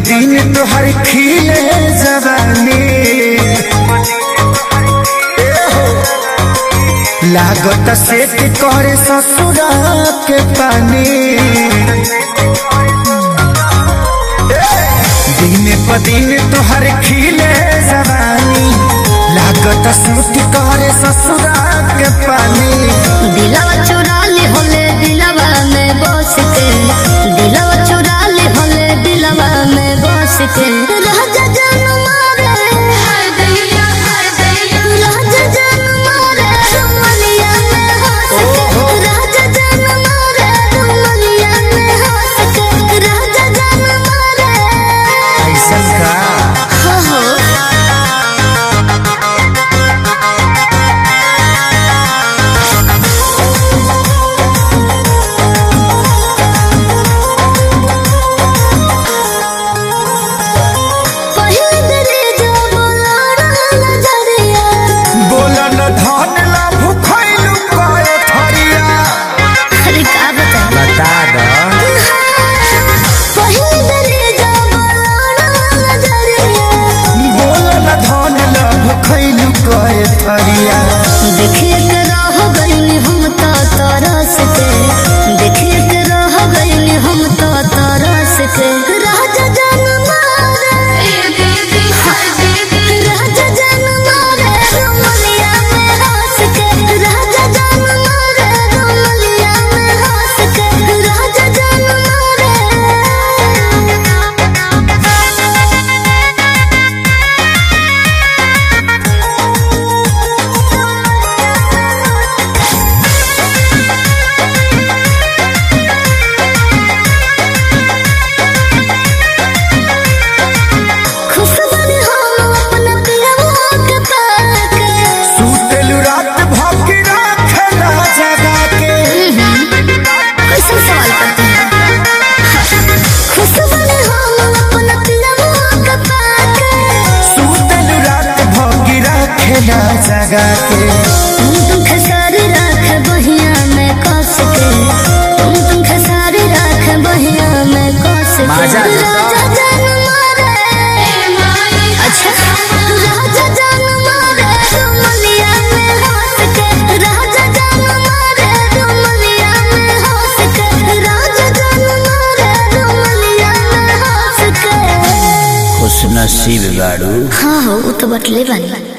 दिन तोहर खिले जवानी ए हो, लागत सेट करे ससुरा के पानी दिन प दिन तोहर खिले जवानी लागत सूट करे ससुरा के पानी दिलवा चुरा ली होले दिलवा में बस के दिलवा चुरा ली होले दिलवा में बस के राजा जान मारे राजा जान मारे रुमलिया में हंस के राजा जान मारे रुमलिया में हंस के राजा जान मारे ऐसन का हो हो पहिल दरे जो बोलाना नजरिया बोलन धन ला भुखैलु कए थरिया अरे का बता बता द पहिल दरे जो बोलाना नजरिया बोलन धन ला भुखैलु कए थरिया देखिए के रह गइली हम तो तरस के देखिए के रह गइली हम तो तरस के राजा जान मारे राजा जान मारे रुमलिया में हंस के राजा जान मारे रुमलिया में हंस के राजा जान मारे खुश बनी हम अपना पियवा के पाके सुतेलु रात भौंकी राखला जगा के कैसे सवाल करते हैं खुश बनी हम अपना पियवा के पाके सुतेलु रात भौंकी राखला जगा के तुम तुम खसारी राख बहिया में कस के तुम तुम खसारी राख बहिया में कस के माजा देता। राजा जान मारे अच्छा राजा जान मारे रुमलिया में हंस के राजा जान मारे रुमलिया में हंस के राजा जान मारे रुमलिया में हंस के खुश नसीब गाड़ू हाँ हो वो तो बटले बनी